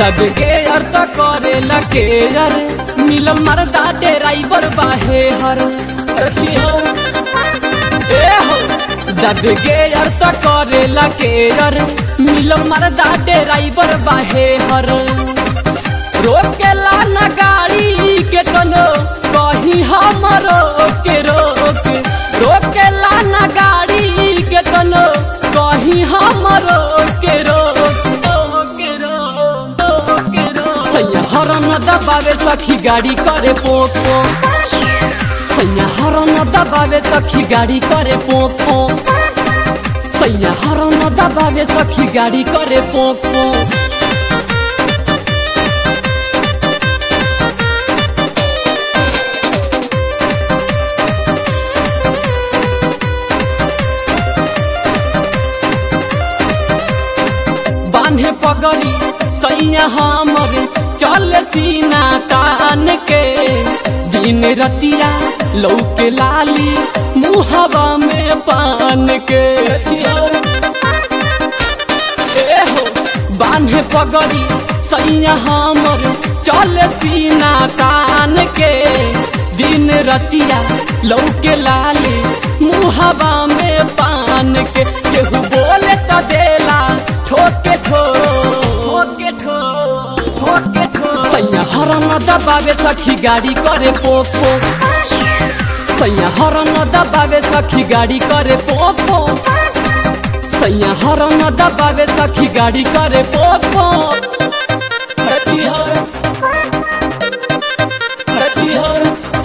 दब के अर्थ करे लके यार मिलल मरदा ड्राइवर बाहे हर सखी हो ए हो दब के अर्थ करे लके यार मिलल मरदा ड्राइवर बाहे हर रोकेला न गाड़ी के कनो कहीं हमरो के रोक रोकेला न गाड़ी के कनो कहीं हमरो के रोक के रोक के रोक सैया हरन दबावे सखी गाड़ी करे पोक पोक सैया हरन दबावे सखी गाड़ी करे पोक पोक सैया हरन दबावे सखी गाड़ी करे पोक पोक बांधे पगड़ी सैया हमर चल सीना तान के दिन रतिया लौके लाली मुहवा में पान के सखी हो ए हो बांधे पगड़ी सैया हमर चल सीना तान के दिन रतिया लौके लाली मुहवा में पान के केहू बोले तो देला ठोके ठो ठोके ठो ठोके ठो सैया हरन दबावे सखी गाड़ी करे पोक पोक सैया हरन दबावे सखी गाड़ी करे पोक पोक सैया हरन दबावे सखी गाड़ी करे पोक पोक सखी हो सखी हो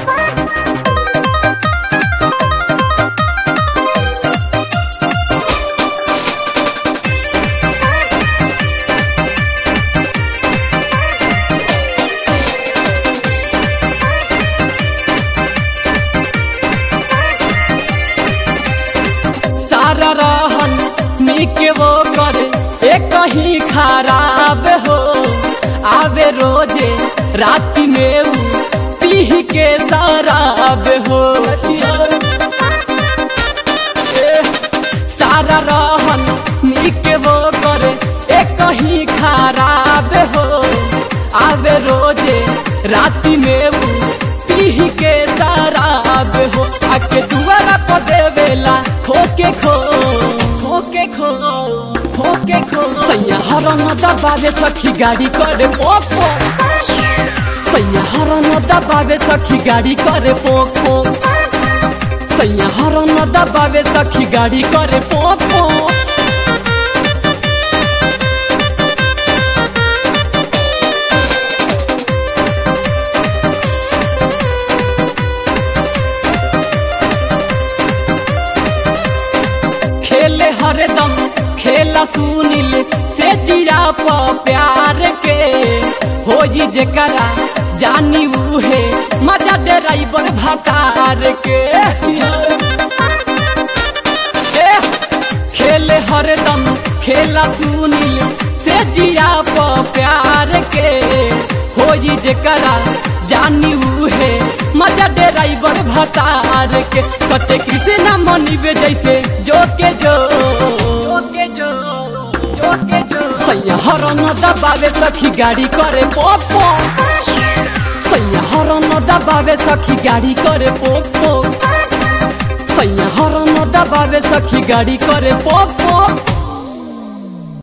सारा रहन मिके वो करे एक ही खराब हो आवे रोजे राति में ऊ पीह के शराब हो सखी हो ए, सारा रहन मिके वो करे एक ही खराब हो आवे रोजे राति में ऊ पीह के शराब हो आके दुआरा पर देवेला खोके खो खोके खो खोके खो सैया हरन दबावे सखी गाड़ी करे पोक पोक सैया हरन दबावे सखी गाड़ी करे पोक पोक सैया हरन दबावे सखी गाड़ी करे पोक पोक खेले हरदम खेला सुनिल से जिया प प्यार के हो जी जेकरा जानी उहे मजा ड्राइवर भतार के ए, खेले हरदम खेला सुनिल से जिया प प्यार के हो जी जेकरा जानी उहे मजा ड्राइवर भतार के सत्य कृष्णा मनिबे जैसे जो के जो जो के जो जो के जो सैया हरन दबावे सखी गाड़ी करे पोक पोक सैया हरन दबावे सखी गाड़ी करे पोक पोक सैया हरन दबावे सखी गाड़ी करे पोक पोक